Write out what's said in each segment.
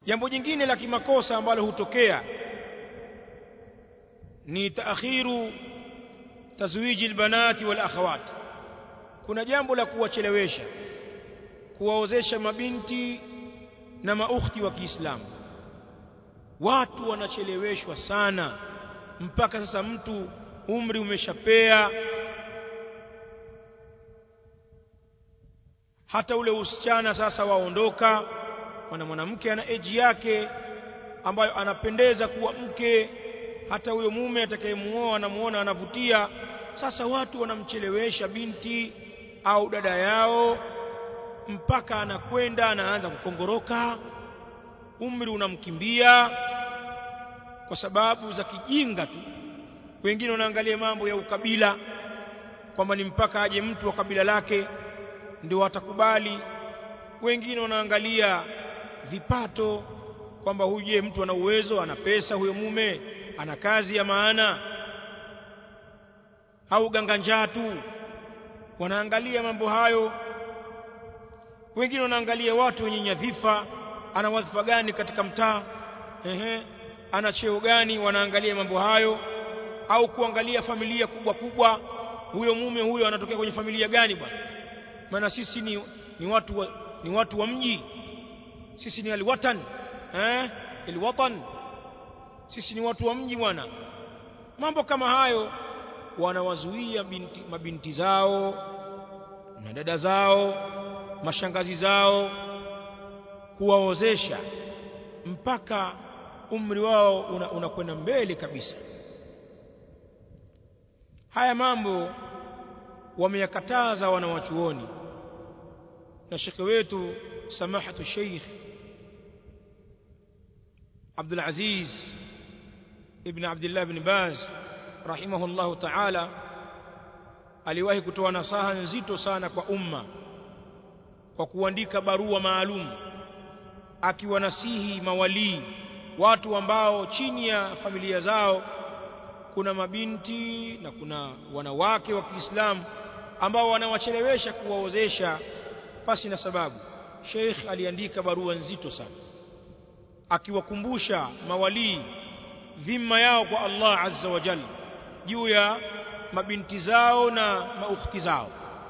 jambo jingine la kimakosa ambalo hutokea ni taakhiru tazwiji albanati wal akhawat kuna jambo la kuwachelewesha kuwaozesha mabinti na maukhti wa Kiislamu watu wanacheleweshwa sana mpaka sasa mtu umri umeshapea hata ule usichana sasa waondoka maana mwanamke ana eji yake ambayo anapendeza kuwa mke hata huyo mume atakayemuoa anamuona anavutia sasa watu wanamchelewesha binti au dada yao mpaka anakwenda anaanza kukongoroka umri unamkimbia kwa sababu za kijinga tu wengine wanaangalia mambo ya ukabila kwamba ni mpaka aje mtu wa kabila lake ndio watakubali wengine wanaangalia vipato kwamba huyu je mtu ana uwezo ana pesa huyo mume ana kazi ya maana au ganga tu wanaangalia mambo hayo wengine wanaangalia watu wenye nyadhifa ana wadhifa gani katika mtaa ehe ana cheo gani wanaangalia mambo hayo au kuangalia familia kubwa kubwa huyo mume huyo anatokea kwenye familia gani bwana maana sisi ni, ni watu wa, ni watu wa mji sisi ni alwatan eh alwatan sisi ni watu wa mji bwana mambo kama hayo wanawazuia binti, mabinti zao na dada zao mashangazi zao kuwaozesha mpaka umri wao unakwenda una mbele kabisa haya mambo wameyakataza wanawachuoni na shekhe wetu samahatu sheikh Abdul Aziz ibn Abdullah ibn Baz rahimahullahu ta'ala aliwahi kutoa nasaha nzito sana kwa umma kwa kuandika barua maalum akiwanasihi mawalii watu ambao chini ya familia zao kuna mabinti na kuna wanawake wa Kiislamu ambao wanawachelewesha kuwaozesha pasi na sababu Sheikh aliandika barua nzito sana akiwakumbusha mawalii dhima yao kwa Allah azza wa jalla juu ya mabinti zao na maukhti zao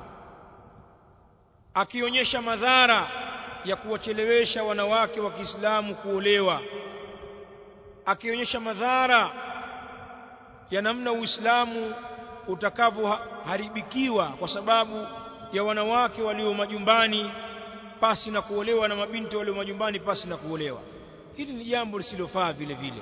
akionyesha madhara ya kuwachelewesha wanawake wa Kiislamu kuolewa akionyesha madhara ya namna Uislamu utakavyoharibikiwa kwa sababu ya wanawake walio majumbani pasi na kuolewa na mabinti walio majumbani pasi na kuolewa hili ni jambo lisilofaa vile vile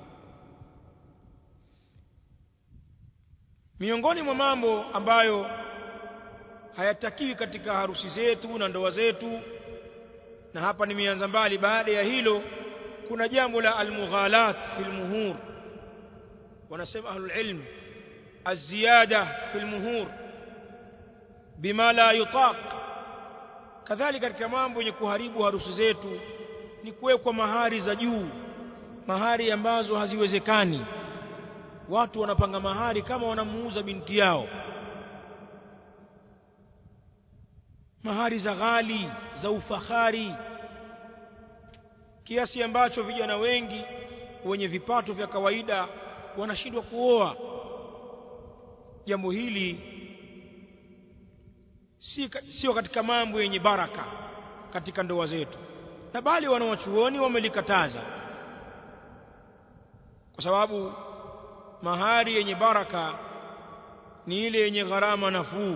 miongoni mwa mambo ambayo hayatakiwi katika harusi zetu na ndoa zetu na hapa nimeanza mbali baada ya hilo kuna jambo la almughalat fil muhur wanasema ahlul ilm الزيادة في المهور بما لا يطاق kadhalika katika mambo yenye kuharibu harusi zetu ni kuwekwa mahari za juu mahari ambazo haziwezekani watu wanapanga mahari kama wanamuuza binti yao mahari za ghali za ufahari kiasi ambacho vijana wengi wenye vipato vya kawaida wanashindwa kuoa jambo hili si sio katika mambo yenye baraka katika ndoa zetu na bali wanawachuoni wamelikataza kwa sababu mahari yenye baraka ni ile yenye gharama nafuu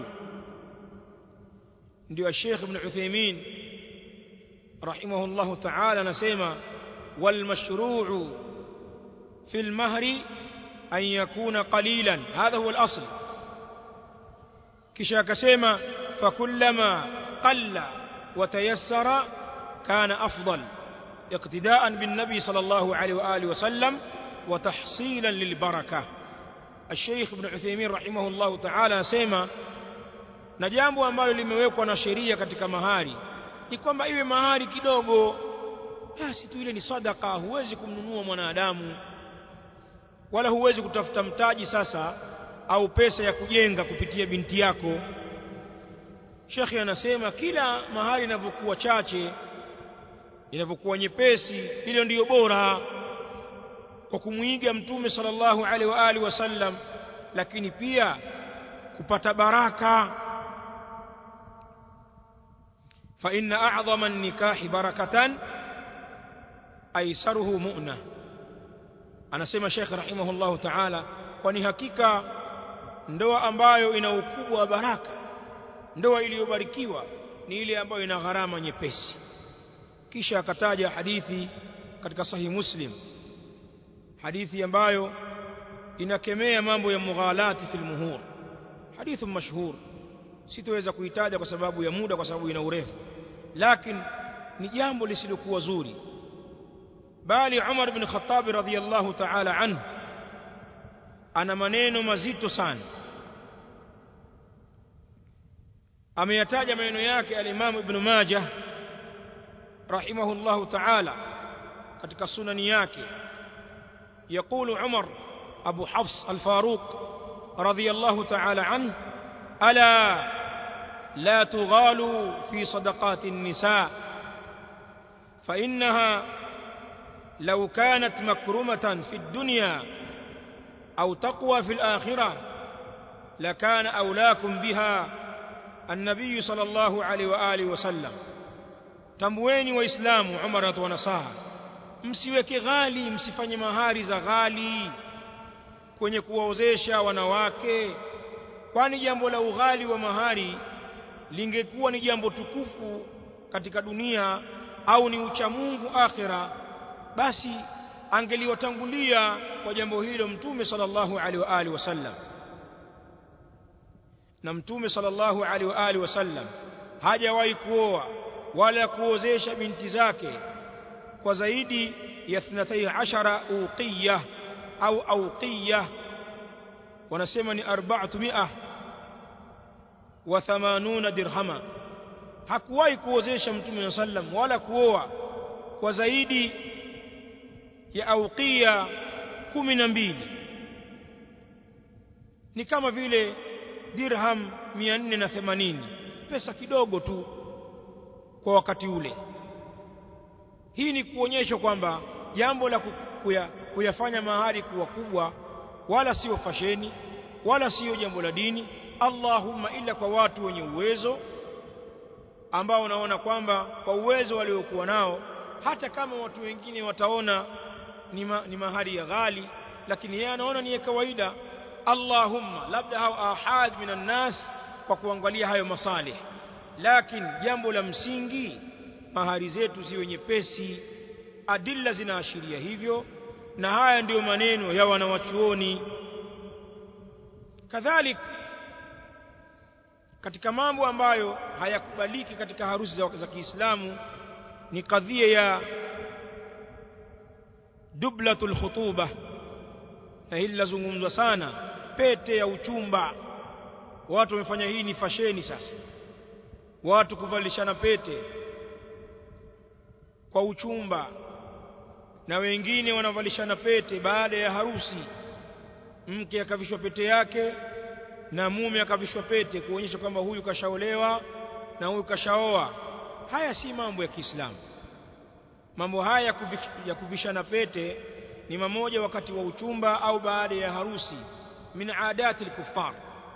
ndio Sheikh Ibn Uthaymeen rahimahullah ta'ala anasema wal mashru'u fil mahri an yakuna qalilan hadha huwa al-asl kisha akasema fakullama qalla wa tayassara kana afdal iqtida'an bin nabi sallallahu alayhi wa alihi wa sallam wa tahsilan lil barakah الشيخ ابن عثيمين رحمه الله تعالى asema na jambo ambalo limewekwa na sheria katika mahari ni kwamba iwe mahari kidogo basi tu ile ni sadaka huwezi kumnunua mwanadamu wala huwezi kutafuta mtaji sasa au pesa ya kujenga kupitia binti yako Shekhi anasema kila mahali inavyokuwa chache inavyokuwa nyepesi hilo ndiyo bora kwa kumwiga mtume sallallahu alaihi wa alihi wasallam lakini pia kupata baraka fa inna a'dhama an-nikahi barakatan aisaruhu mu'na anasema Sheikh rahimahullahu ta'ala kwani hakika ndoa ambayo ina ukubwa wa baraka ndoa iliyobarikiwa ni ile ambayo ina gharama nyepesi kisha akataja hadithi katika sahih muslim hadithi ambayo inakemea mambo ya mughalati fil muhur hadithu mashhur sitoweza kuitaja kwa sababu ya muda kwa sababu ina urefu lakini ni jambo lisilokuwa zuri bali Umar bin Khattab radhiyallahu ta'ala anhu ana maneno mazito sana ameyataja maneno yake al-Imam Ibn Majah rahimahullahu ta'ala katika sunani yake يقول عمر أبو حفص الفاروق رضي الله تعالى عنه ألا لا تغالوا في صدقات النساء فإنها لو كانت مكرمة في الدنيا أو تقوى في الآخرة لكان أولاكم بها النبي صلى الله عليه وآله وسلم تمويني وإسلام عمرة ونصاها msiweke ghali msifanye mahari za ghali kwenye kuwaozesha wanawake kwani jambo la ughali wa mahari lingekuwa ni jambo tukufu katika dunia au ni uchamungu akhira basi angeliwatangulia kwa jambo hilo mtume sallallahu alaihi wa alihi wasallam na mtume sallallahu alaihi wa alihi wasallam hajawahi kuoa wala kuozesha binti zake kwa zaidi ya 12 uqiyah au auqiyah wanasema ni 400 wa 80 dirhama hakuwahi kuozesha mtume sallam wala kuoa kwa zaidi ya auqia kumi na mbili ni kama vile dirham 480 pesa kidogo tu kwa wakati ule hii ni kuonyesha kwamba jambo la kuya, kuyafanya mahari kuwa kubwa wala sio fasheni wala sio jambo la dini Allahumma illa kwa watu wenye uwezo ambao unaona kwamba kwa uwezo waliokuwa nao hata kama watu wengine wataona ni, ma, ni mahari ya ghali lakini yeye anaona ni ya kawaida Allahumma labda hao ahad minan nas kwa kuangalia hayo masalih lakini jambo la msingi mahari zetu ziwe nyepesi adilla zinaashiria hivyo na haya ndiyo maneno ya wanawachuoni kadhalik katika mambo ambayo hayakubaliki katika harusi za, za Kiislamu ni kadhia ya dublatul khutuba na hili lazungumzwa sana pete ya uchumba watu wamefanya hii ni fasheni sasa watu kuvalishana pete kwa uchumba na wengine wanavalishana pete baada ya harusi mke akavishwa pete yake na mume akavishwa pete kuonyesha kwamba huyu kashaolewa na huyu kashaoa haya si mambo ya Kiislamu mambo haya ya kuvishana pete ni mamoja wakati wa uchumba au baada ya harusi min adati al-kuffar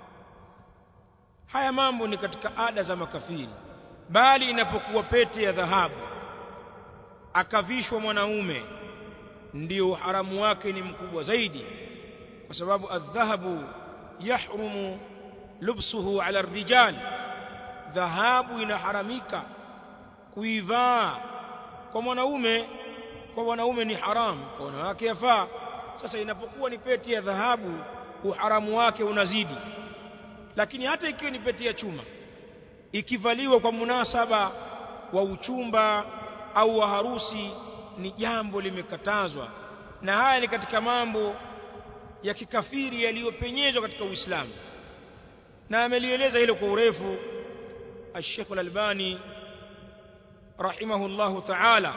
haya mambo ni katika ada za makafiri bali inapokuwa pete ya dhahabu akavishwa mwanaume ndio haramu wake ni mkubwa zaidi kwa sababu adhahabu yahrumu lubsuhu ala rijal dhahabu inaharamika kuivaa kwa mwanaume kwa wanaume ni haramu kwa wanawake yafaa sasa inapokuwa ni pete ya dhahabu uharamu wake unazidi lakini hata ikiwa ni pete ya chuma ikivaliwa kwa munasaba wa uchumba au wa harusi ni jambo limekatazwa na haya ni katika mambo ya kikafiri yaliyopenyezwa katika Uislamu na amelieleza hilo kwa urefu Sheikh Al-Albani rahimahullahu ta'ala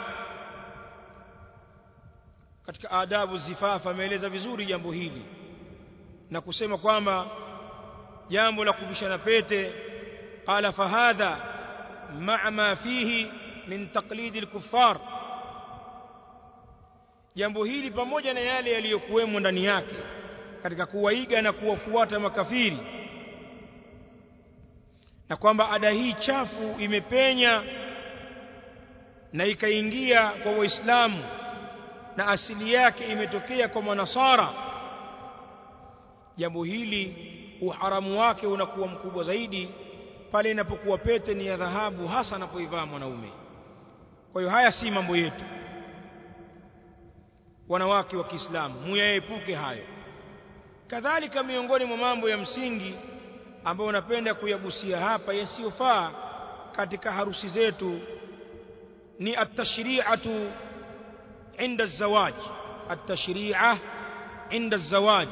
katika adabu zifafa ameeleza vizuri jambo hili na kusema kwamba jambo la kuvishana pete qala fahadha ma'a ma fihi min taqlidi al-kuffar jambo hili pamoja na yale yaliyokuwemo ndani yake katika kuwaiga na kuwafuata makafiri na kwamba ada hii chafu imepenya na ikaingia kwa waislamu na asili yake imetokea kwa manasara jambo hili uharamu wake unakuwa mkubwa zaidi pale inapokuwa pete ni ya dhahabu hasa anapoivaa mwanaume kwa hiyo haya si mambo yetu wanawake wa Kiislamu muyaepuke hayo kadhalika miongoni mwa mambo ya msingi ambayo napenda kuyagusia hapa yasiyofaa katika harusi zetu ni at-tashri'atu inda az-zawaj at-tashri'a inda az-zawaj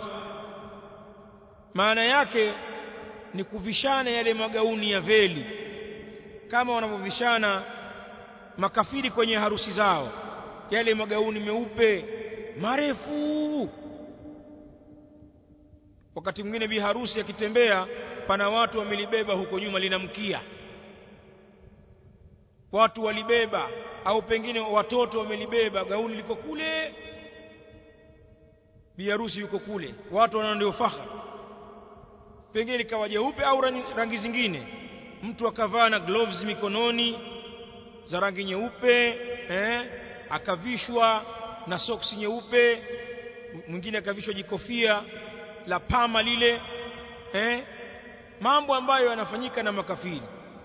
maana yake ni kuvishana yale magauni ya veli kama wanavyovishana makafiri kwenye harusi zao yale magauni meupe marefu wakati mwingine bi harusi akitembea pana watu wamelibeba huko nyuma linamkia watu walibeba au pengine watoto wamelibeba gauni liko kule bi harusi yuko kule watu wana ndio fahari pengine likawa jeupe au rangi, rangi zingine mtu akavaa na gloves mikononi za rangi nyeupe eh, akavishwa na soksi nyeupe mwingine akavishwa jikofia la pama lile eh, mambo ambayo yanafanyika na makafiri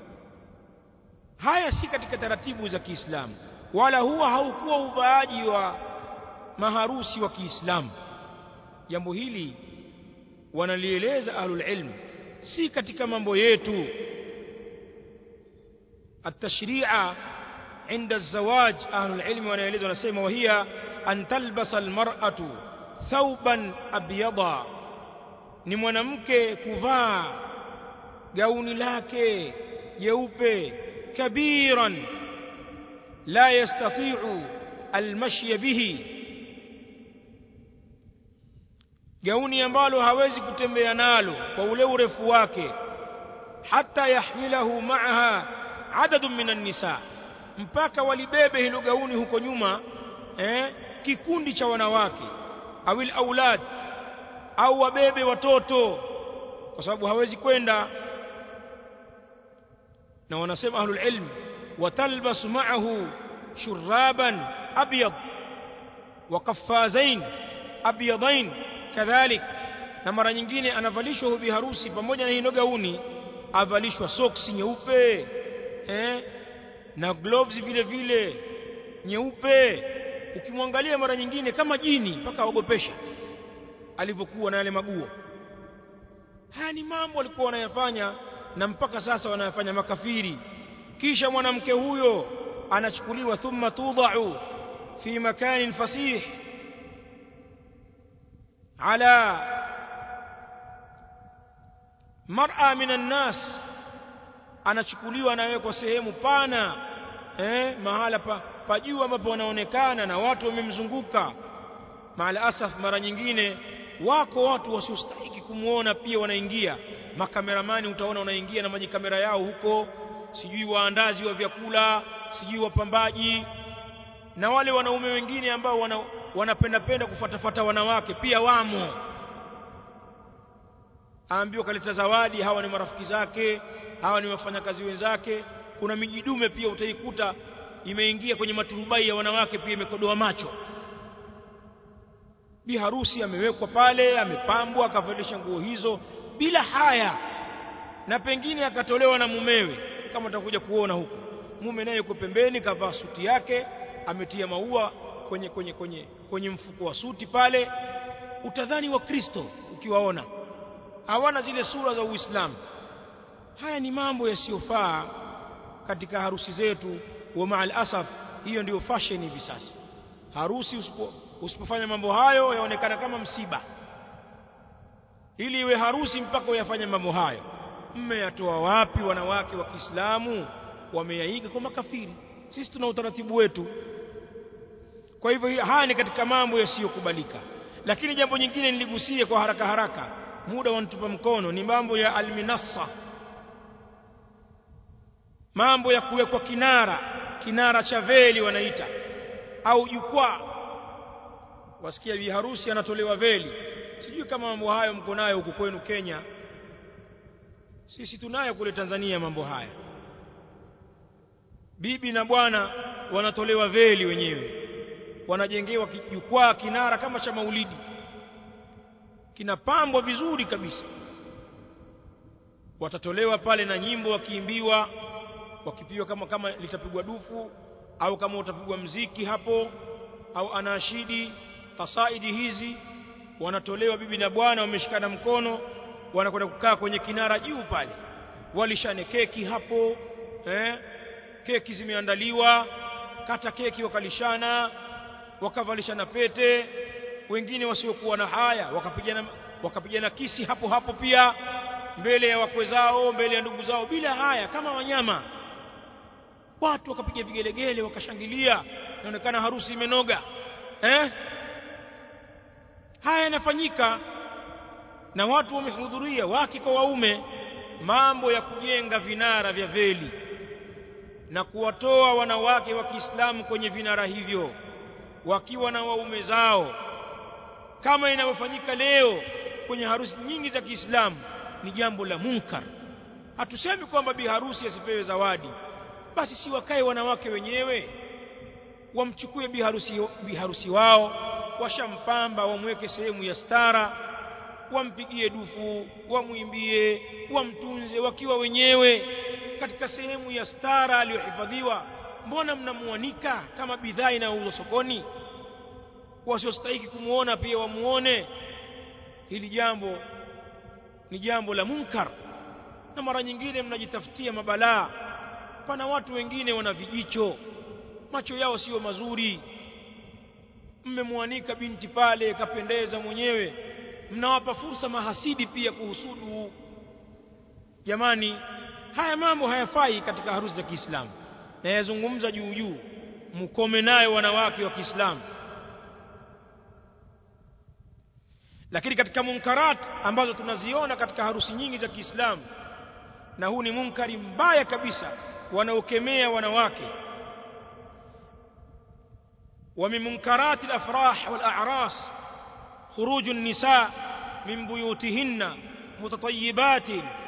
haya si katika taratibu za Kiislamu wala huwa haukuwa uvaaji wa maharusi wa Kiislamu jambo hili wanalieleza ahlul ilm si katika mambo yetu التشريع عند الزواج أهل العلم wanaeleza wanasema وهي أن تلبس المرأة ثوبا أبيضا ni mwanamke kuvaa gauni lake jeupe kabiran la yastati'u almashi bihi gauni ambalo hawezi kutembea nalo kwa ule urefu wake hata yahmilahu ma'aha adadun minan nisa mpaka walibebe hilo gauni huko nyuma eh, kikundi cha wanawake awil aulad au wabebe watoto kwa sababu hawezi kwenda na wanasema ahlul ilm watalbas ma'ahu shuraban abyad wa qaffazain abyadain kadhalik na mara nyingine anavalishwa hubi harusi pamoja na hilo gauni avalishwa soksi nyeupe eh na gloves vile vile nyeupe ukimwangalia mara nyingine kama jini mpaka aogopesha alivyokuwa na yale maguo haya ni mambo walikuwa wanayafanya na mpaka sasa wanayafanya makafiri kisha mwanamke huyo anachukuliwa thumma tudau fi makanin fasih ala mar'a minan nas anachukuliwa anawekwa sehemu pana eh mahala pa, pa juu ambapo wanaonekana na watu wamemzunguka maala asaf mara nyingine wako watu wasiostahiki kumuona pia wanaingia makameramani utaona wanaingia na maji kamera yao huko sijui waandazi wa vyakula sijui wapambaji na wale wanaume wengine ambao wana, wanapenda penda kufuatafuata wanawake pia wamo aambiwa kaleta zawadi hawa ni marafiki zake hawa ni wafanyakazi wenzake kuna mijidume pia utaikuta imeingia kwenye maturubai ya wanawake pia imekodoa macho bi harusi amewekwa pale amepambwa akavalisha nguo hizo bila haya na pengine akatolewa na mumewe kama utakuja kuona huko mume naye yuko pembeni kavaa suti yake ametia maua kwenye kwenye kwenye kwenye mfuko wa suti pale utadhani wa Kristo ukiwaona hawana zile sura za Uislamu haya ni mambo yasiyofaa katika harusi zetu wa maal asaf hiyo ndiyo fashion hivi sasa harusi usipo, usipofanya mambo hayo yaonekana kama msiba ili iwe harusi mpaka uyafanye mambo hayo mmeyatoa wapi wanawake wa Kiislamu wameyaiga kwa makafiri sisi tuna utaratibu wetu kwa hivyo haya ni katika mambo yasiyokubalika lakini jambo nyingine niligusie kwa haraka haraka muda wanitupa mkono ni mambo ya alminassa mambo ya kuwekwa kinara kinara cha veli wanaita au jukwaa wasikia bi harusi anatolewa veli sijui kama mambo hayo mko nayo huku kwenu Kenya sisi tunayo kule Tanzania mambo haya bibi na bwana wanatolewa veli wenyewe wanajengewa jukwaa kinara kama cha maulidi kinapambwa vizuri kabisa watatolewa pale na nyimbo wakiimbiwa wakipiwa kama kama litapigwa dufu au kama utapigwa mziki hapo au anashidi kasaidi hizi wanatolewa bibi na bwana wameshikana mkono wanakwenda kukaa kwenye kinara juu pale walishane keki hapo eh keki zimeandaliwa kata keki wakalishana wakavalishana pete wengine wasiokuwa na haya wakapigana wakapigana kisi hapo hapo pia mbele ya wakwe zao mbele ya ndugu zao bila haya kama wanyama watu wakapiga vigelegele wakashangilia inaonekana harusi imenoga eh haya yanafanyika na watu wamehudhuria wake kwa waume mambo ya kujenga vinara vya veli na kuwatoa wanawake wa Kiislamu kwenye vinara hivyo wakiwa na waume zao kama inavyofanyika leo kwenye harusi nyingi za Kiislamu ni jambo la munkar hatusemi kwamba bi harusi asipewe zawadi basi si wakae wanawake wenyewe wamchukue bi harusi bi harusi wao washampamba wamweke sehemu ya stara wampigie dufu wamwimbie wamtunze wakiwa wenyewe katika sehemu ya stara aliyohifadhiwa mbona mnamuanika kama bidhaa inayouzwa sokoni wasiostahiki kumuona pia wamuone hili jambo ni jambo la munkar na mara nyingine mnajitafutia mabalaa pana watu wengine wana vijicho macho yao sio mazuri mmemwanika binti pale kapendeza mwenyewe mnawapa fursa mahasidi pia kuhusudu jamani haya mambo hayafai katika harusi za Kiislamu na yazungumza juu juu mkome nayo wanawake wa Kiislamu lakini katika munkarat ambazo tunaziona katika harusi nyingi za Kiislamu na huu ni munkari mbaya kabisa wanaokemea wanawake ومن منكرات الافراح والاعراس خروج النساء من بيوتهن متطيبات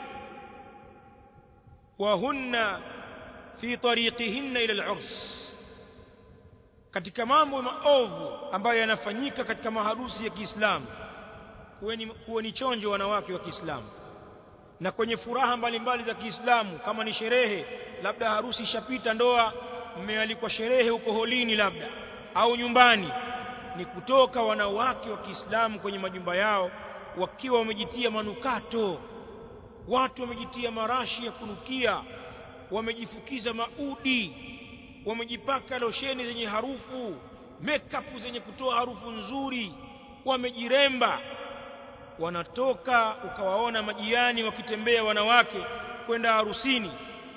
وهن في طريقهن الى العرس katika mambo maovu ambayo yanafanyika katika maharusi ya Kiislamu kuweni kuweni chonjo wanawake wa Kiislamu na kwenye furaha mbalimbali za Kiislamu kama ni sherehe labda harusi ishapita ndoa mmealikwa sherehe huko holini labda au nyumbani ni kutoka wanawake wa Kiislamu kwenye majumba yao wakiwa wamejitia manukato watu wamejitia marashi ya kunukia wamejifukiza maudi wamejipaka losheni zenye harufu makeup zenye kutoa harufu nzuri wamejiremba wanatoka ukawaona majiani wakitembea wanawake kwenda harusini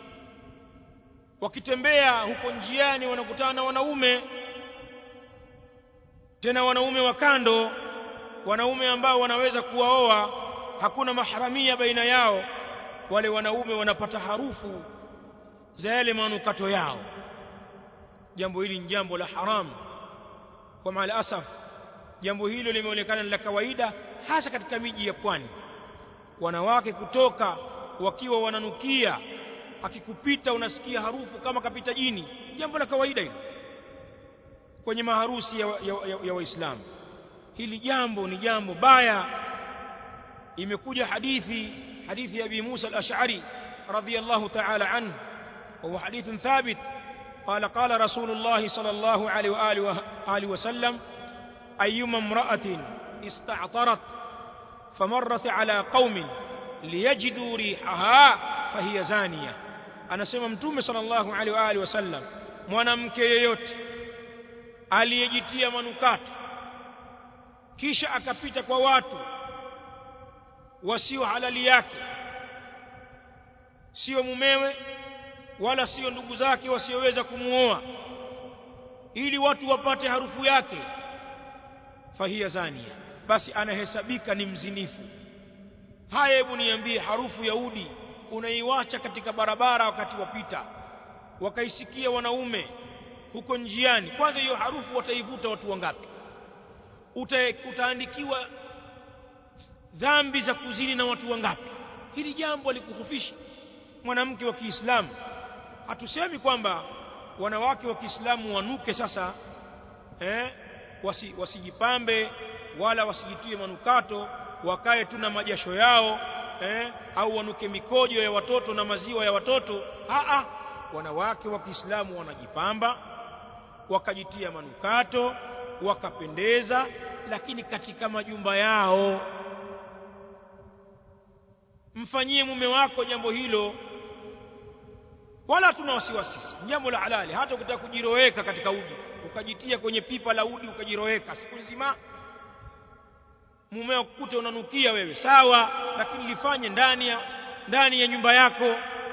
wakitembea huko njiani wanakutana na wanaume tena wanaume wa kando wanaume ambao wanaweza kuwaoa hakuna maharamia baina yao wale wanaume wanapata harufu za yale manukato yao jambo hili ni jambo la haramu kwa maana asaf jambo hilo limeonekana la kawaida hasa katika miji ya pwani wanawake kutoka wakiwa wananukia akikupita unasikia harufu kama kapita jini jambo la kawaida hilo kwenye maharusi ya, ya, ya, ya waislamu hili jambo ni jambo baya imekuja hadithi hadithi ya Abi Musa al-Ash'ari radiyallahu ta'ala anhu وهو حديث ثابت قال قال رسول الله صلى الله عليه وآله, وآله وسلم أيما امرأة استعطرت فمرت على قوم ليجدوا ريحها فهي زانية أنا سمى متوم صلى الله عليه وآله وسلم mwanamke yeyote aliyejitia manukato kisha akapita kwa watu wasio halali yake sio mumewe wala sio ndugu zake wasioweza kumuoa ili watu wapate harufu yake fahia zania basi anahesabika ni mzinifu haya hebu niambie harufu ya udi unaiwacha katika barabara wakati wapita wakaisikia wanaume huko njiani kwanza hiyo harufu wataivuta watu wangapi Uta, utaandikiwa dhambi za kuzini na watu wangapi hili jambo likuhufishi mwanamke wa Kiislamu hatusemi kwamba wanawake wa Kiislamu wanuke sasa eh wasi, wasijipambe wala wasijitie manukato wakae tu na majasho yao eh au wanuke mikojo ya watoto na maziwa ya watoto a a wanawake wa Kiislamu wanajipamba wakajitia manukato wakapendeza lakini katika majumba yao mfanyie mume wako jambo hilo wala tuna wasiwasi jambo la halali hata ukitaka kujiroweka katika udi ukajitia kwenye pipa la udi ukajiroweka siku nzima mumeo kukute unanukia wewe sawa lakini lifanye ndani ya ndani ya nyumba yako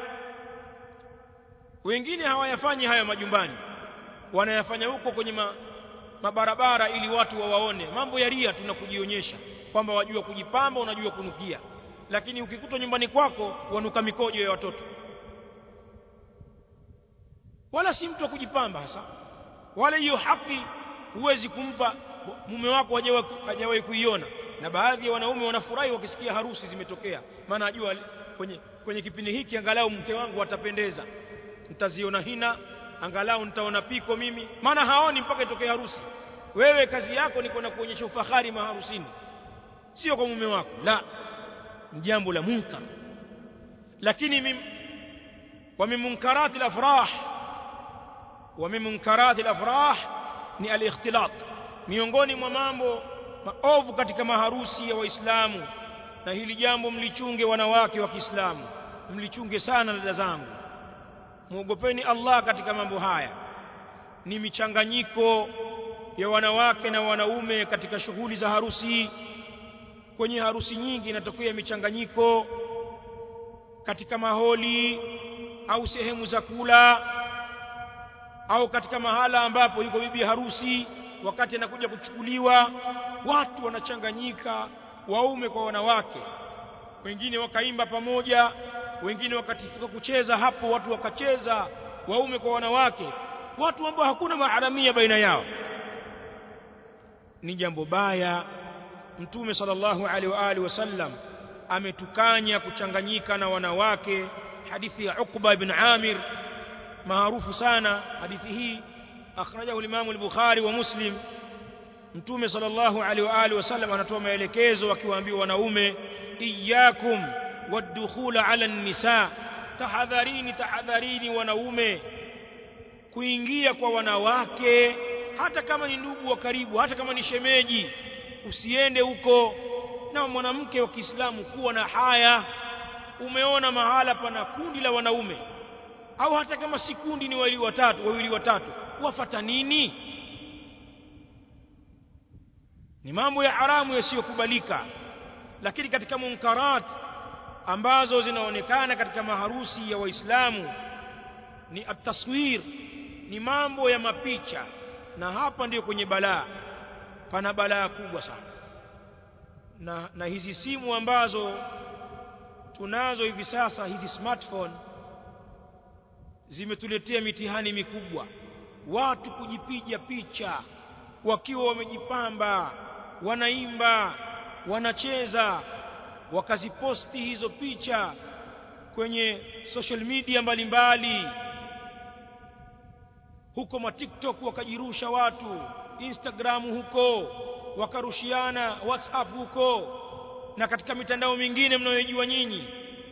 wengine hawayafanyi haya majumbani wanayafanya huko kwenye ma, mabarabara ili watu wawaone mambo ya ria tunakujionyesha kwamba wajua kujipamba unajua kunukia lakini ukikuta nyumbani kwako wanuka mikojo ya watoto wala si mtu wa kujipamba hasa wala hiyo haki huwezi kumpa mume wako hajawahi kuiona na baadhi ya wanaume wanafurahi wakisikia harusi zimetokea maana ajua kwenye, kwenye kipindi hiki angalau mke wangu atapendeza nitaziona hina angalau nitaona piko mimi maana haoni mpaka itokee harusi wewe kazi yako ni kwenda kuonyesha ufahari maharusini sio kwa mume wako la ni jambo la munkar lakini mim, wa min munkarati al-afrah wa min munkarati al-afrah ni al-ikhtilat miongoni mwa mambo maovu katika maharusi ya waislamu na hili jambo mlichunge wanawake wa Kiislamu mlichunge sana dada zangu muogopeni Allah katika mambo haya ni michanganyiko ya wanawake na wanaume katika shughuli za harusi kwenye harusi nyingi inatokea michanganyiko katika maholi au sehemu za kula au katika mahala ambapo yuko bibi harusi wakati anakuja kuchukuliwa watu wanachanganyika waume kwa wanawake wengine wakaimba pamoja wengine wakatifika kucheza hapo watu wakacheza waume kwa wanawake watu ambao hakuna maharamia baina yao ni jambo baya mtume sallallahu alaihi wa alihi wasallam ametukanya kuchanganyika na wanawake hadithi ya Uqba ibn Amir maarufu sana hadithi hii akhrajahu al-Imam al-Bukhari wa Muslim mtume sallallahu alaihi wa alihi wasallam anatoa maelekezo akiwaambia wanaume iyyakum wadkhula ala nisa tahadharini tahadharini wanaume kuingia kwa wanawake hata kama ni ndugu wa karibu hata kama ni shemeji usiende huko na mwanamke wa Kiislamu kuwa na haya umeona mahala pana kundi la wanaume au hata kama si kundi ni wawili watatu wawili watatu wafata nini ni mambo ya haramu yasiyokubalika lakini katika munkarat ambazo zinaonekana katika maharusi ya waislamu ni ataswir ni mambo ya mapicha na hapa ndiyo kwenye balaa pana balaa kubwa sana na, na hizi simu ambazo tunazo hivi sasa hizi smartphone zimetuletea mitihani mikubwa watu kujipiga picha wakiwa wamejipamba wanaimba wanacheza wakaziposti hizo picha kwenye social media mbalimbali mbali. huko ma TikTok wakajirusha watu Instagram huko wakarushiana WhatsApp huko na katika mitandao mingine mnayojua nyinyi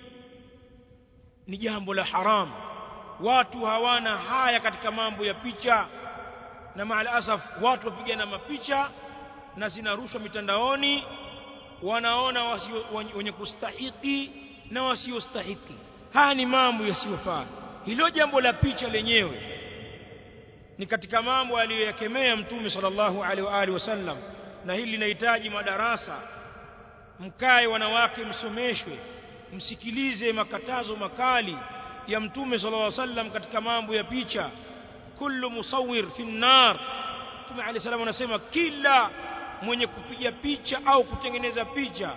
ni jambo la haramu watu hawana haya katika mambo ya picha na maal asaf watu wapigana mapicha na zinarushwa mitandaoni wanaona wasio, wenye kustahiki na wasiostahiki haya ni mambo yasiyofaa hilo jambo la picha lenyewe ni katika mambo aliyoyakemea mtume sallallahu alaihi wa alihi wasallam na hili linahitaji madarasa mkae wanawake msomeshwe msikilize makatazo makali ya mtume sallallahu alaihi wasallam katika mambo ya picha kullu musawwir fi nar mtume alayhi salamu anasema kila mwenye kupiga picha au kutengeneza picha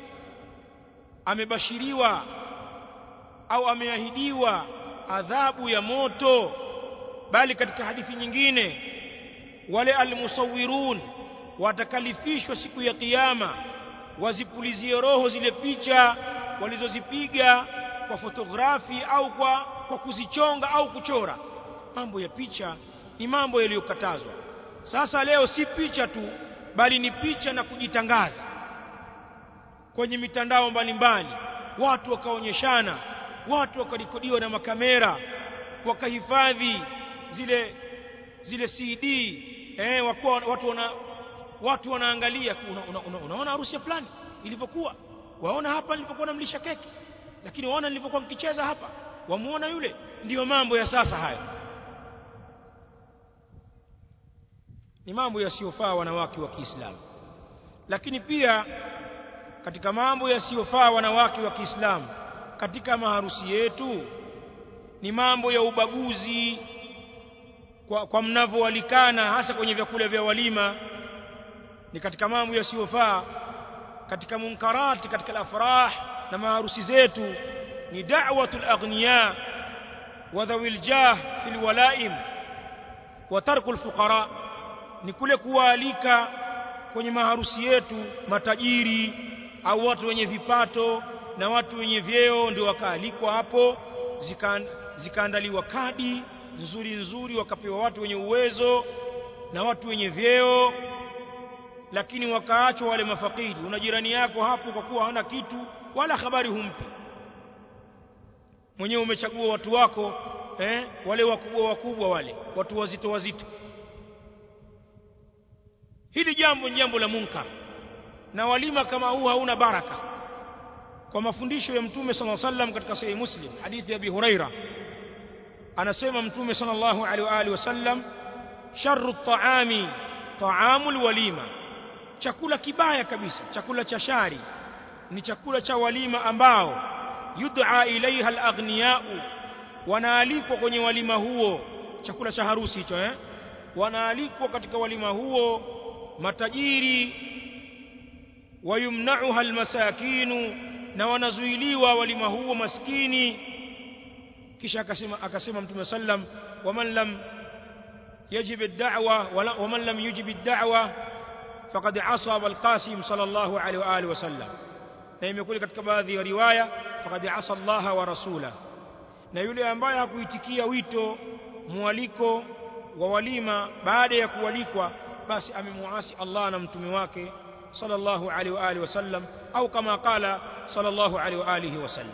amebashiriwa au ameahidiwa adhabu ya moto bali katika hadithi nyingine wale almusawirun watakalifishwa siku ya kiyama wazipulizie roho zile picha walizozipiga kwa fotografi au kwa, kwa kuzichonga au kuchora mambo ya picha ni mambo yaliyokatazwa sasa leo si picha tu bali ni picha na kujitangaza kwenye mitandao mbalimbali watu wakaonyeshana watu wakarekodiwa na makamera wakahifadhi zile zile CD eh wakuwa watu wana watu wanaangalia una, una, una, unaona harusi ya fulani ilivyokuwa waona hapa nilipokuwa namlisha keki lakini waona nilivyokuwa mkicheza hapa wamuona yule ndiyo mambo ya sasa hayo ni mambo yasiyofaa wanawake wa Kiislamu lakini pia katika mambo yasiyofaa wanawake wa Kiislamu katika maharusi yetu ni mambo ya ubaguzi kwa, kwa mnavyoalikana hasa kwenye vyakula vya walima ni katika mambo yasiyofaa katika munkarati katika al-afrah na maharusi zetu ni da'watul aghniya wa dhawil jah fil walaim wa tarkul fuqara ni kule kuwaalika kwenye maharusi yetu matajiri au watu wenye vipato na watu wenye vyeo ndio wakaalikwa hapo zika, zikaandaliwa kadi nzuri nzuri wakapewa watu wenye uwezo na watu wenye vyeo lakini wakaachwa wale mafakiri una jirani yako hapo kwa kuwa hana kitu wala habari humpi mwenyewe umechagua watu wako eh, wale wakubwa wakubwa wale watu wazito wazito hili jambo ni jambo la munkar na walima kama huu hauna baraka kwa mafundisho ya mtume sallallahu alaihi wasallam katika sahih muslim hadithi ya abi huraira anasema mtume sallallahu alaihi wa alihi wasallam sharru at-ta'ami ta'amul walima chakula kibaya kabisa chakula cha shari ni chakula cha walima ambao yud'a ilaiha al-aghniya'u wanaalikwa kwenye walima huo chakula cha harusi hicho eh wanaalikwa katika walima huo matajiri wayumna'uha almasakinu na wanazuiliwa walima huo maskini kisha akasema akasema mtume sallam waman lam yajib ad-da'wa waman lam yujib ad-da'wa faqad asaba al-qasim sallallahu alayhi wa alihi wasallam na imekuja katika baadhi ya riwaya faqad asa Allah wa rasula na yule ambaye hakuitikia wito mwaliko wa walima baada ya kualikwa basi amemuasi Allah na mtume wake sallallahu alaihi wa alihi wasallam au kama qala sallallahu alaihi wa alihi wasallam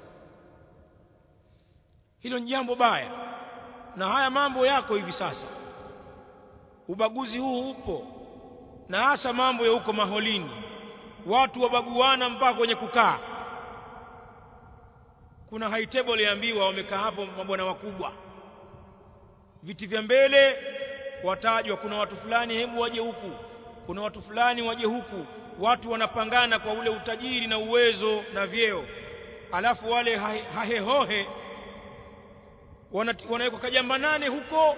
hilo ni jambo baya na haya mambo yako hivi sasa ubaguzi huu upo na hasa mambo ya huko maholini watu wabaguana mpaka kwenye kukaa kuna high table yaambiwa wamekaa hapo mabwana wakubwa viti vya mbele watajwa kuna watu fulani hebu waje huku kuna watu fulani waje huku watu wanapangana kwa ule utajiri na uwezo na vyeo alafu wale hahehohe wanawekwa kajamba nane huko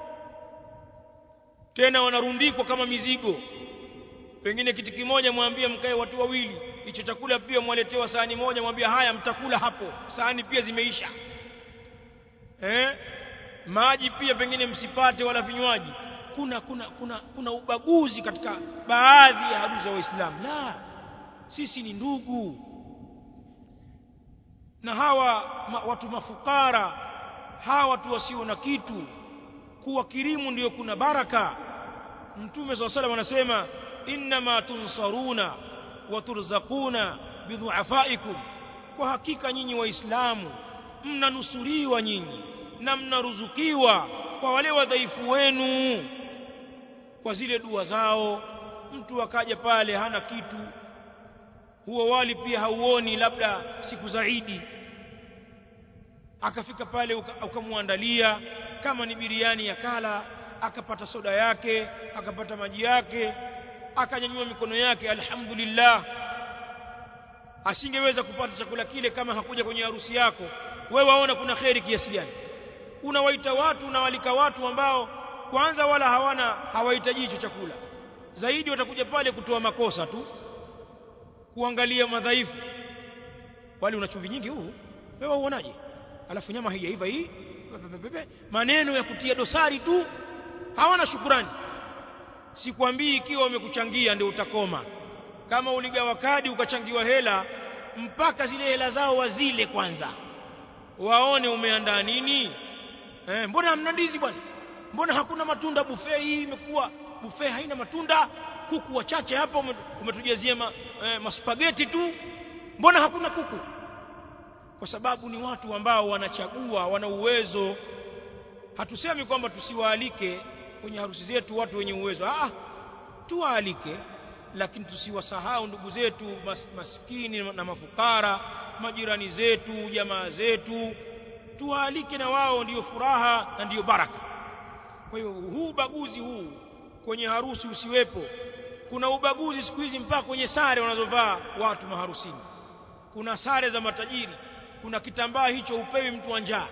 tena wanarundikwa kama mizigo pengine kiti kimoja mwambie mkae watu wawili hicho chakula pia mwaletewa sahani moja mwambie haya mtakula hapo sahani pia zimeisha eh maji pia pengine msipate wala vinywaji kuna kuna kuna kuna ubaguzi katika baadhi ya harusi za waislamu la sisi ni ndugu na hawa ma, watu mafukara hawa watu wasio na kitu kuwakirimu ndiyo kuna baraka mtume swalla salam anasema innama tunsaruna wa turzaquna bidhuafaikum kwa hakika nyinyi waislamu mnanusuriwa nyinyi na mnaruzukiwa kwa wale wadhaifu wenu kwa zile dua zao mtu akaja pale hana kitu huo wali pia hauoni labda siku zaidi akafika pale ukamwandalia kama ni biriani ya kala akapata soda yake akapata maji yake akanyanyua mikono yake alhamdulillah asingeweza kupata chakula kile kama hakuja kwenye harusi yako wewe waona kuna kheri kiasi gani unawaita watu unawalika watu ambao kwanza wala hawana hawahitaji hicho chakula zaidi watakuja pale kutoa makosa tu kuangalia madhaifu wali una chumvi nyingi huu wewe uonaje alafu nyama haijaiva hii maneno ya kutia dosari tu hawana shukurani sikwambii ikiwa wamekuchangia ndio utakoma kama uligawa kadi ukachangiwa hela mpaka zile hela zao wazile kwanza waone umeandaa nini eh, mbona hamna ndizi bwana mbona hakuna matunda buffet hii imekuwa buffet haina matunda kuku wachache hapa umetujazia ma, eh, maspageti tu mbona hakuna kuku kwa sababu ni watu ambao wanachagua wana uwezo hatusemi kwamba tusiwaalike kwenye harusi zetu watu wenye uwezo ah tuwaalike lakini tusiwasahau ndugu zetu mas, maskini na mafukara majirani zetu jamaa zetu tuwaalike na wao ndiyo furaha na ndiyo baraka kwa hiyo huu ubaguzi huu kwenye harusi usiwepo kuna ubaguzi siku hizi mpaka kwenye sare wanazovaa watu maharusini kuna sare za matajiri kuna kitambaa hicho upewi mtu wa njaa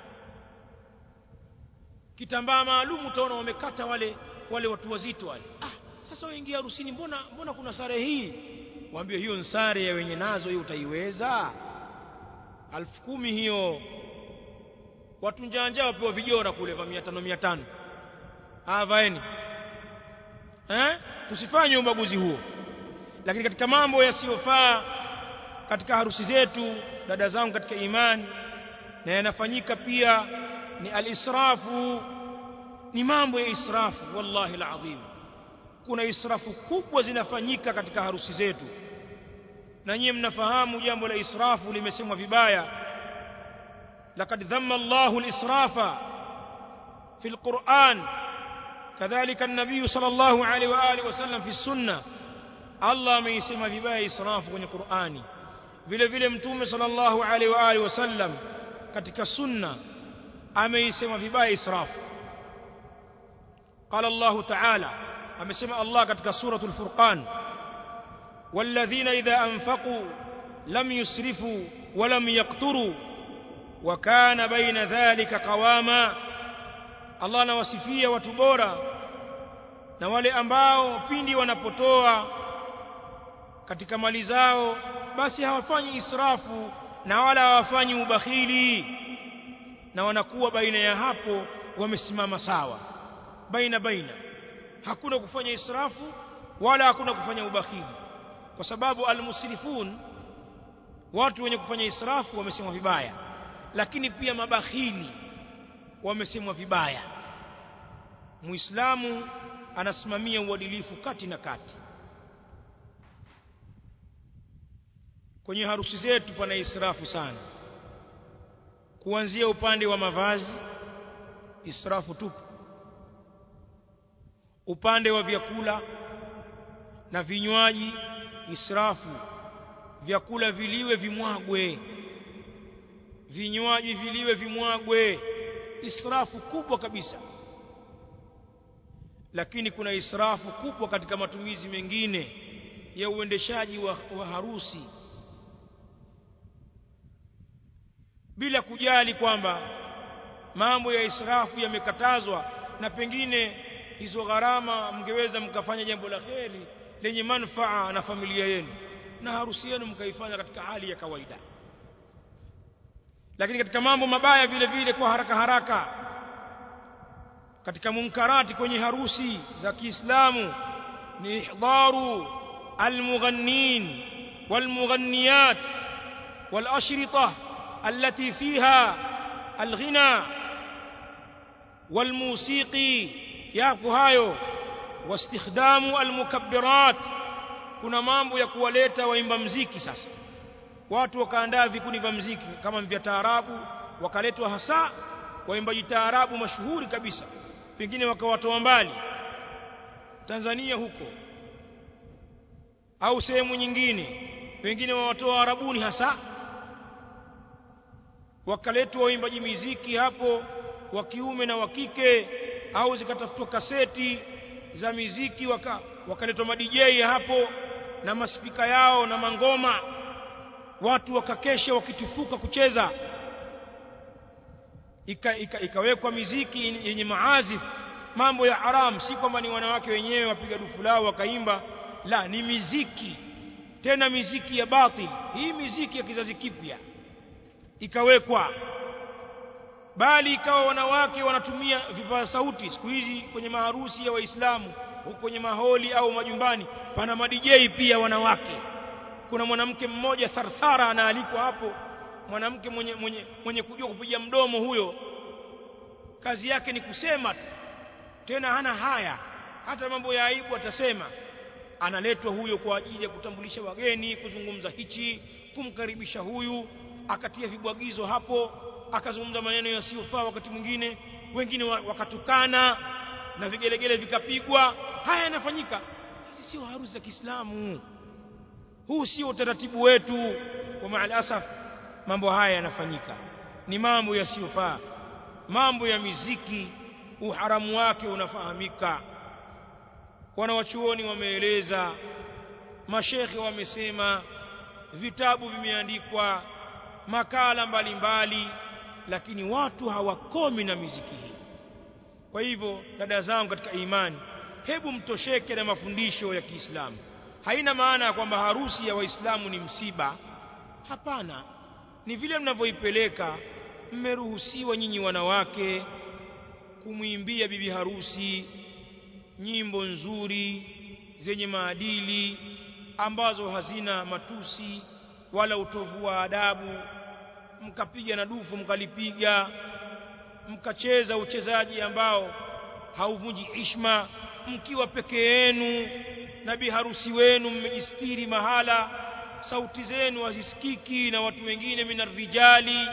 kitambaa maalum utaona wamekata wale wale watu wazito wale ah sasa waingia harusini mbona mbona kuna sare hii waambie hiyo sare ya wenye nazo hiyo utaiweza alfu kumi hiyo watu njanja wapewa vijora kule vya 500 500 ah vaeni eh tusifanye ubaguzi huo lakini katika mambo yasiyofaa katika harusi zetu dada zangu katika imani na yanafanyika pia ni alisrafu ni mambo ya israfu wallahi alazim kuna israfu kubwa zinafanyika katika harusi zetu na nyinyi mnafahamu jambo la israfu limesemwa vibaya laqad dhamma Allahu al-israfa fi al-Qur'an kadhalika an-nabiy sallallahu alayhi wa alihi wasallam fi sunna Allah ameisema vibaya israfu kwenye Qur'ani vile vile mtume sallallahu alayhi wa alihi wasallam katika sunna ameisema vibaya israfu قال الله تعالى amesema Allah katika suratul Furqan والذين إذا أنفقوا لم يسرفوا ولم يقتروا وكان بين ذلك قواما Allah anawasifia watu bora na wale ambao pindi wanapotoa katika mali zao basi hawafanyi israfu na wala hawafanyi ubakhili na wanakuwa baina ya hapo wamesimama sawa baina baina hakuna kufanya israfu wala hakuna kufanya ubakhili kwa sababu almusrifun watu wenye kufanya israfu wamesemwa vibaya lakini pia mabakhili wamesemwa vibaya muislamu anasimamia uadilifu kati na kati kwenye harusi zetu pana israfu sana kuanzia upande wa mavazi israfu tupu upande wa vyakula na vinywaji israfu vyakula viliwe vimwagwe vinywaji viliwe vimwagwe israfu kubwa kabisa lakini kuna israfu kubwa katika matumizi mengine ya uendeshaji wa, wa harusi bila kujali kwamba mambo ya israfu yamekatazwa na pengine hizo gharama mngeweza mkafanya jambo la kheri lenye manufaa na familia yenu na harusi yenu mkaifanya katika hali ya kawaida lakini katika mambo mabaya vile vile kwa haraka haraka katika munkarati kwenye harusi za Kiislamu ni ihdharu almughannin walmughanniyat والأشرطة التي فيها الغنى والموسيقي yako hayo wastikhdamu almukabbirat kuna mambo ya kuwaleta waimba mziki sasa watu wakaandaa vikundi vya mziki kama vya taarabu wakaletwa hasa waimbaji taarabu mashuhuri kabisa pengine wakawatoa mbali Tanzania huko au sehemu nyingine wengine wawatoa arabuni hasa wakaletwa waimbaji miziki hapo wa kiume na wa kike au zikatafutwa kaseti za miziki waka wakaletwa madijei hapo na maspika yao na mangoma watu wakakesha wakitufuka kucheza ika, ika, ikawekwa miziki yenye maazif mambo ya haram si kwamba ni wanawake wenyewe wapiga dufu lao wakaimba la ni miziki tena miziki ya batil hii miziki ya kizazi kipya ikawekwa bali ikawa wanawake wanatumia vipaza sauti siku hizi kwenye maharusi ya waislamu huko kwenye maholi au majumbani pana madijei pia wanawake kuna mwanamke mmoja tharthara anaalikwa hapo mwanamke mwenye, mwenye, mwenye kujua kupiga mdomo huyo kazi yake ni kusema tu tena hana haya hata mambo ya aibu atasema analetwa huyo kwa ajili ya kutambulisha wageni kuzungumza hichi kumkaribisha huyu akatia vibwagizo hapo akazungumza maneno yasiyofaa wakati mwingine wengine wakatukana na vigelegele vikapigwa haya yanafanyika hizi sio harusi za Kiislamu huu sio utaratibu wetu wa maalasaf mambo haya yanafanyika ni mambo yasiyofaa mambo ya miziki uharamu wake unafahamika wanawachuoni wameeleza mashekhe wamesema vitabu vimeandikwa makala mbalimbali mbali, lakini watu hawakomi na miziki hii kwa hivyo dada zangu katika imani hebu mtosheke na mafundisho ya Kiislamu haina maana ya kwamba harusi ya waislamu ni msiba hapana ni vile mnavyoipeleka mmeruhusiwa nyinyi wanawake kumwimbia bibi harusi nyimbo nzuri zenye maadili ambazo hazina matusi wala utovu wa adabu mkapiga na dufu mkalipiga mkacheza uchezaji ambao hauvunji ishma mkiwa peke yenu na biharusi wenu mmejistiri mahala sauti zenu hazisikiki na watu wengine minarijali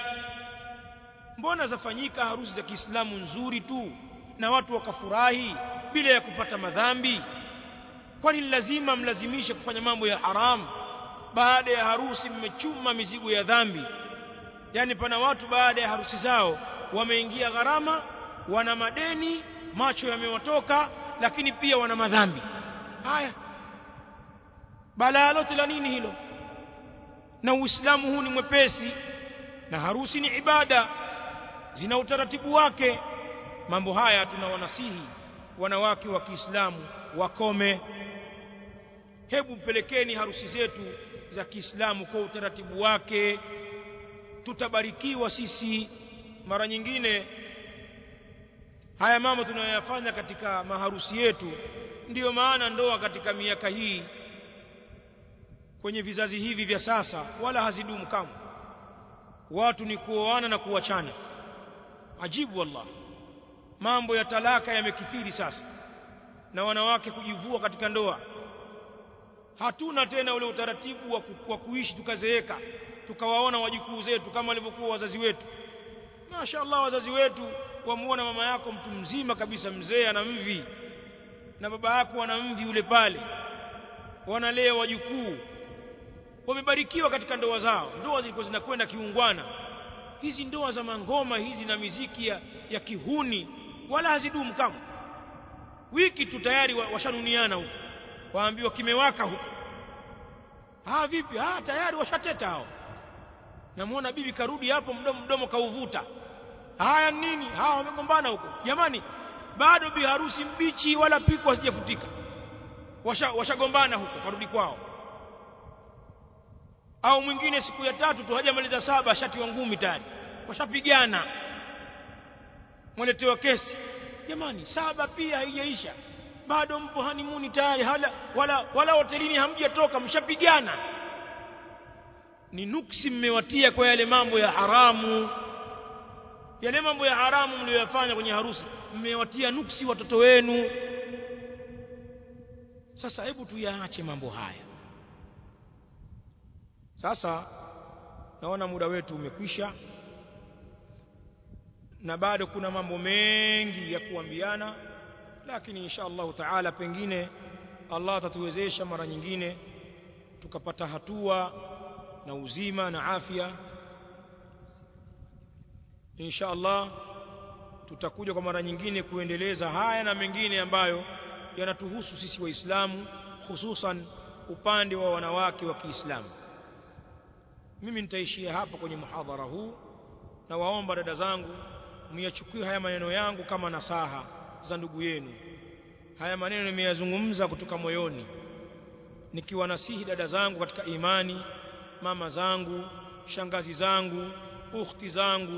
mbona zafanyika harusi za Kiislamu nzuri tu na watu wakafurahi bila ya kupata madhambi kwani lazima mlazimishe kufanya mambo ya haramu baada ya harusi mmechuma mizigo ya dhambi yani pana watu baada ya harusi zao wameingia gharama wana madeni macho yamewatoka lakini pia wana madhambi haya balaa lote la nini hilo na uislamu huu ni mwepesi na harusi ni ibada zina utaratibu wake mambo haya tunawanasihi wanawake wa Kiislamu wakome hebu pelekeni harusi zetu za Kiislamu kwa utaratibu wake tutabarikiwa sisi mara nyingine haya mambo tunayoyafanya katika maharusi yetu ndiyo maana ndoa katika miaka hii kwenye vizazi hivi vya sasa wala hazidumu kamwe watu ni kuoana na kuachana ajibu wallah mambo ya talaka yamekithiri sasa na wanawake kujivua katika ndoa hatuna tena ule utaratibu wa, ku, wa kuishi tukazeeka tukawaona wajukuu zetu kama walivyokuwa wazazi wetu mashaallah wazazi wetu wamuona mama yako mtu mzima kabisa mzee ana mvi na baba yako ana mvi ule pale wanalea wajukuu wamebarikiwa katika ndoa zao ndoa zilikuwa zinakwenda kiungwana hizi ndoa za mangoma hizi na miziki ya, ya kihuni wala hazidumu kama wiki tu tayari washanuniana huko waambiwa kimewaka huko ah vipi ah tayari washateta hao namuona bibi karudi hapo mdomo mdomo kauvuta haya nini hawa wamegombana huko jamani bado bi harusi mbichi wala piko hasijafutika washagombana washa huko karudi kwao au mwingine siku ya tatu tu hajamaliza saba ashatiwa ngumi tayari washapigana mweletewa kesi jamani saba pia haijaisha bado mpo hanimuni tayari hala, wala wala hotelini hamjatoka mshapigana ni nuksi mmewatia kwa yale mambo ya haramu yale mambo ya haramu mlioyafanya kwenye harusi mmewatia nuksi watoto wenu sasa hebu tuyaache mambo haya sasa naona muda wetu umekwisha na bado kuna mambo mengi ya kuambiana lakini insha Allah taala pengine Allah atatuwezesha mara nyingine tukapata hatua na uzima na afya insha Allah tutakuja kwa mara nyingine kuendeleza haya na mengine ambayo yanatuhusu sisi waislamu hususan upande wa wanawake wa Kiislamu mimi nitaishia hapa kwenye muhadhara huu na waomba dada zangu myachukue haya maneno yangu kama nasaha za ndugu yenu haya maneno nimeyazungumza kutoka moyoni nikiwanasihi dada zangu katika imani mama zangu shangazi zangu ukhti zangu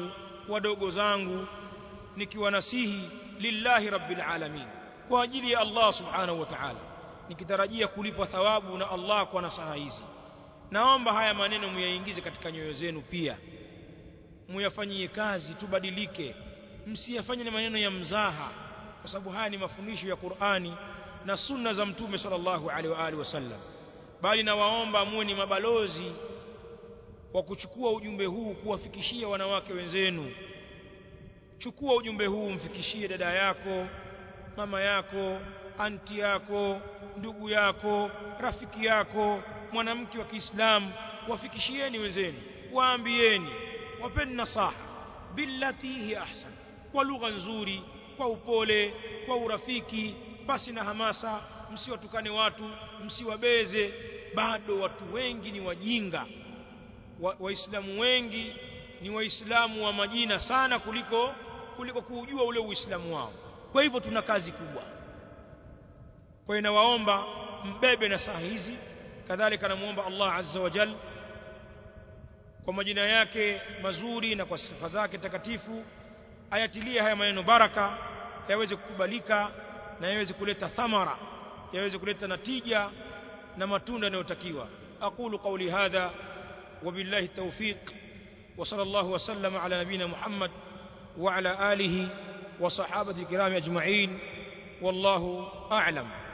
wadogo zangu nikiwanasihi lillahi rabbil alamin kwa ajili ya Allah subhanahu wa ta'ala nikitarajia kulipwa thawabu na Allah kwa nasaha hizi naomba haya maneno muyaingize katika nyoyo zenu pia muyafanyie kazi tubadilike msiyafanye ni maneno ya mzaha kwa sababu haya ni mafundisho ya Qur'ani na sunna za mtume sallallahu alaihi wa alihi wasallam bali nawaomba muwe ni mabalozi wa kuchukua ujumbe huu kuwafikishia wanawake wenzenu chukua ujumbe huu mfikishie dada yako mama yako anti yako ndugu yako rafiki yako mwanamke wa Kiislamu wafikishieni wenzenu waambieni wapeni nasaha billati hi ahsan kwa lugha nzuri kwa upole kwa urafiki basi na hamasa msiwatukane watu msiwabeze bado watu wengi ni wajinga waislamu wa wengi ni waislamu wa majina sana kuliko kuliko kuujua ule uislamu wao kwa hivyo tuna kazi kubwa kwa hiyo nawaomba mbebe na saa hizi kadhalika namuomba Allah azza wa jal kwa majina yake mazuri na kwa sifa zake takatifu ayatilie haya maneno baraka yaweze kukubalika na yaweze kuleta thamara yaweze kuleta natija na matunda yanayotakiwa aqulu qawli hadha وبالله التوفيق وصلى الله وسلم على نبينا محمد وعلى آله وصحابة الكرام أجمعين والله أعلم